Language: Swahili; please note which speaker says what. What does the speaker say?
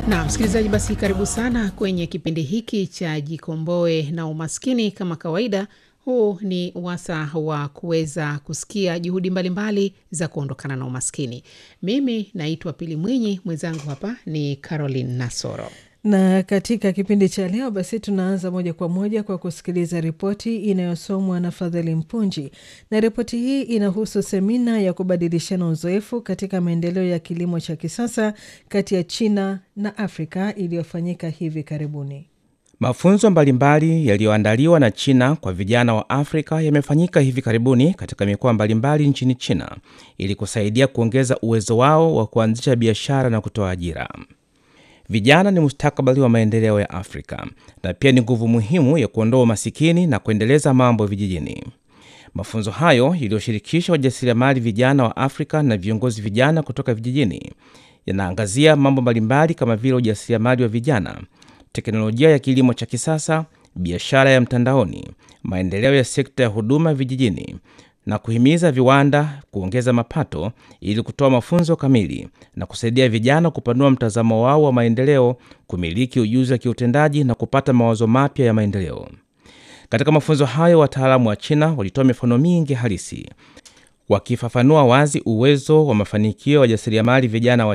Speaker 1: Na msikilizaji, basi karibu sana kwenye kipindi hiki cha Jikomboe na Umaskini. Kama kawaida, huu ni wasa wa kuweza kusikia juhudi mbalimbali mbali za kuondokana na umaskini. Mimi naitwa Pili Mwinyi, mwenzangu hapa ni Caroline Nasoro
Speaker 2: na katika kipindi cha leo basi tunaanza moja kwa moja kwa kusikiliza ripoti inayosomwa na Fadhili Mpunji, na ripoti hii inahusu semina ya kubadilishana uzoefu katika maendeleo ya kilimo cha kisasa kati ya China na Afrika iliyofanyika hivi karibuni.
Speaker 3: Mafunzo mbalimbali yaliyoandaliwa na China kwa vijana wa Afrika yamefanyika hivi karibuni katika mikoa mbalimbali nchini China ili kusaidia kuongeza uwezo wao wa kuanzisha biashara na kutoa ajira. Vijana ni mustakabali wa maendeleo ya Afrika na pia ni nguvu muhimu ya kuondoa umasikini na kuendeleza mambo vijijini. Mafunzo hayo yaliyoshirikisha wajasiriamali vijana wa Afrika na viongozi vijana kutoka vijijini yanaangazia mambo mbalimbali kama vile ujasiriamali wa vijana, teknolojia ya kilimo cha kisasa, biashara ya mtandaoni, maendeleo ya sekta ya huduma vijijini na kuhimiza viwanda kuongeza mapato ili kutoa mafunzo kamili na kusaidia vijana kupanua mtazamo wao wa maendeleo, kumiliki ujuzi wa kiutendaji na kupata mawazo mapya ya maendeleo. Katika mafunzo hayo, wataalamu wa China walitoa mifano mingi halisi wakifafanua wazi uwezo wa mafanikio ya wajasiriamali vijana wa